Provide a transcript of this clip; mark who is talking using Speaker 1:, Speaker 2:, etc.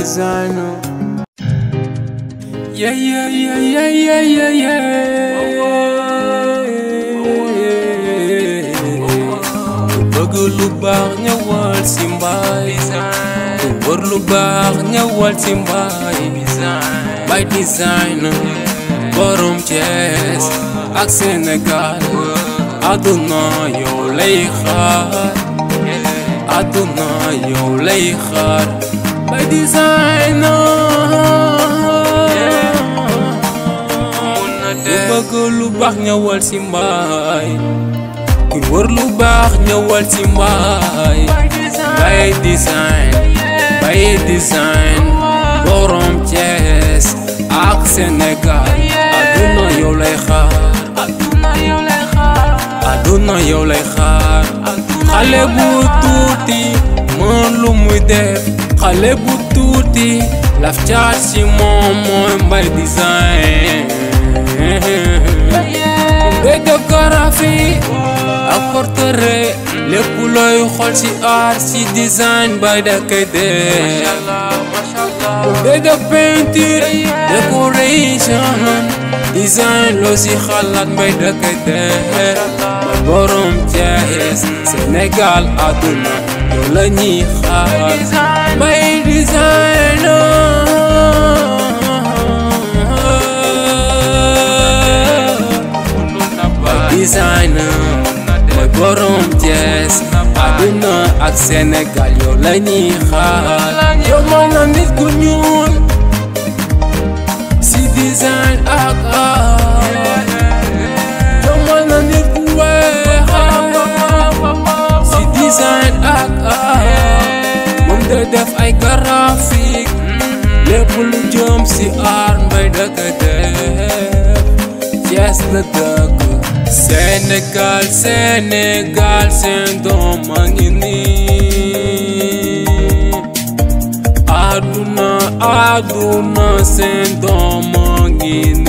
Speaker 1: designer. Yeah, yeah, yeah, yeah, yeah, yeah, yeah. Ku bëgg lu baax ñëwal si mbaay. Ku wër lu baax ñëwal si mbaay. By designer. Borom Thiès ak Sénégal. Aduna yow lay xaar. Aduna yow lay xaar. By designer. ku bëgg lu baax ñëwal si mbaay ku wër lu baax ñëwal si mbaay bay design bay design borom Thiès ak Sénégal aduna yow lay xaar aduna yow lay xaar xale bu tuuti mën lu muy def xale bu tuuti laf caat si moom mooy mbay design ngay def graphie ak portrait lépp looy xool ci art ci design bay da koy def ngay def peinture décoration design loo ci xalaat mbay da koy def mooy borom Thiès Sénégal àdduna yow la ñuy xaar mbay design designer mooy borom Thiès àdduna ak Sénégal yow la ñuy xaar yow mooy na nit ku ñuul si design ak art yow mooy na nit ku weex si design ak art moom day def ay graphique lépp lu jëm si art mbay dëkk def Thiès la dëkk Sénégal Sénégal seen doom a ngi nii àdduna àdduna seen doom a ngi nii